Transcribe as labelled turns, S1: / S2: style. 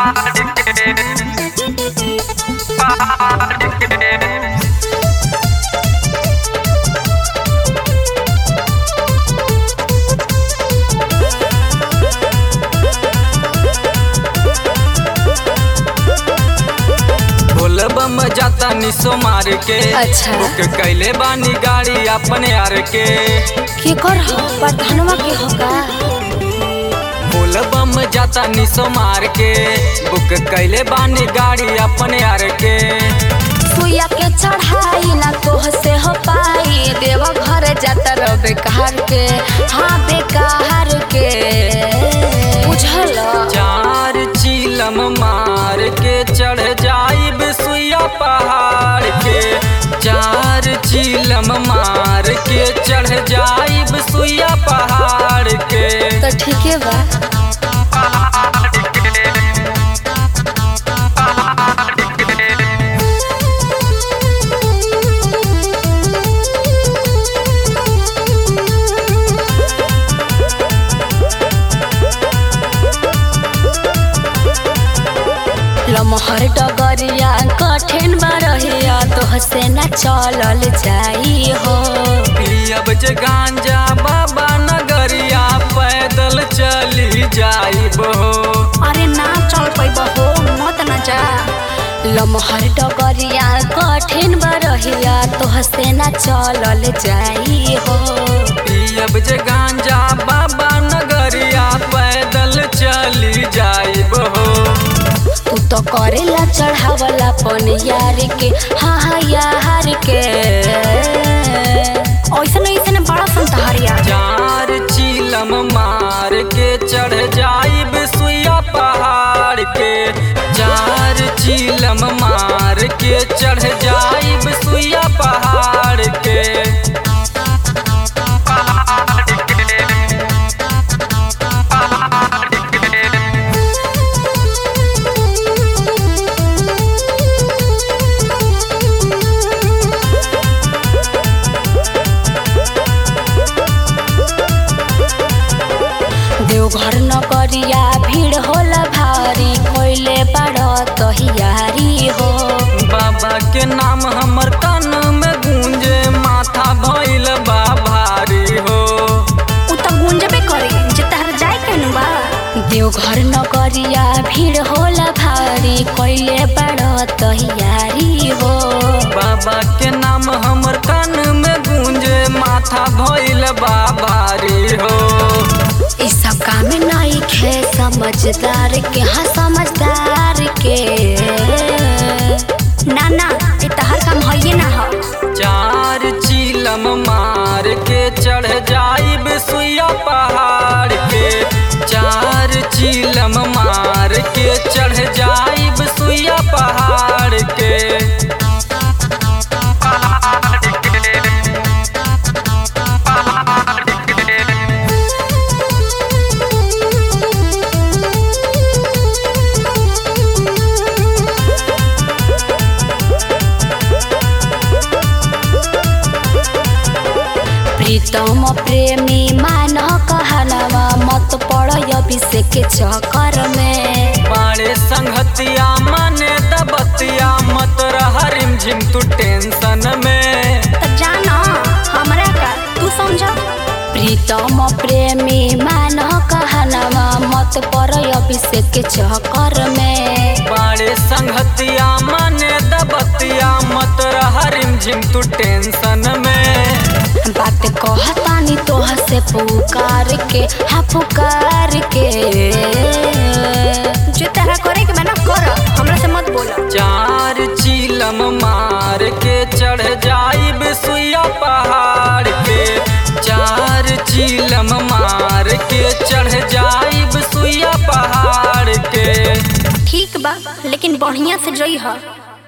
S1: बोलबम जाता निसो मार के
S2: अच्छा।
S1: बुक कैले बानी गाड़ी अपने यार के
S2: के कर हो प्रधानवा के हो का
S1: बोलबम जाता निसो मार के बुक कैले बानी गाड़ी अपने यार के
S2: सुइया के चढ़ाई ना तोह से हो पाई देव घर जाता रह बेकार के हाँ बेकार के बुझल
S1: चार चीलम मार के चढ़ जाइब सुइया पहाड़ के चार चीलम मार के चढ़ जाइब सुइया पहाड़ के
S2: तो ठीक है बा लमहर डगरिया कठिन बरहिया तोह से न चलल जाई हो
S1: पियब जे गांजा बाबा नगरिया पैदल चली जाइब हो
S2: अरे ना चल पैब हो मत न जा लमहर डगरिया कठिन बरहिया तोह से न चलल जाई हो
S1: पियब जे गांजा बाबा नगरिया पैदल चली जाइब हो
S2: तू तो करेला चढ़ावला पन यार के हाँ हाँ यार के ऐसन ऐसन बड़ा संतहरिया
S1: चार चीलम मार के चढ़ जाइब सुइया पहाड़ के चार चीलम मार के चढ़ जाइब सुइया पहाड़ के
S2: देवघर नगरिया भीड़ होला भारी कोइले बड़ तहियारी हो
S1: बाबा के नाम हमर कान में गूंजे माथा भइल बा भारी हो
S2: उ त गुंजबे करी जे तहर जाए केनु बा देवघर नगरिया भीड़ होला भारी कोइले बड़ तहियारी हो
S1: बाबा के नाम हमर कान में गूंजे माथा भइल बा भारी हो
S2: इ सब काम नहीं खे समझदार के हाँ समझदार के ना ना इ तहर काम हइये ना हो
S1: चार चीलम मार के चढ़ जाइब सुइया पहाड़ के चार चीलम मार के चढ़ जाइब सुइया पहाड़ के
S2: प्रीतम प्रेमी मान कहनवा मत पड़ अभिषेक के चक्कर में
S1: बाड़े संगतिया मने दबतिया मत रह रिमझिम तू टेंशन में
S2: त जाना हमरा का तू समझ प्रीतम प्रेमी मान कहनवा मत पड़ अभिषेक के चक्कर में
S1: बाड़े संगतिया मने दबतिया मत रह रिमझिम तू टेंशन में
S2: बात कहतानी तोह से पुकार के हाँ पुकार के जो तरह करे के मैंने कर हमरा से मत बोला
S1: चार चीलम मार के चढ़ जाइब सुइया पहाड़ के चार चीलम मार के चढ़ जाइब सुइया पहाड़ के
S2: ठीक बा लेकिन बढ़िया से जई ह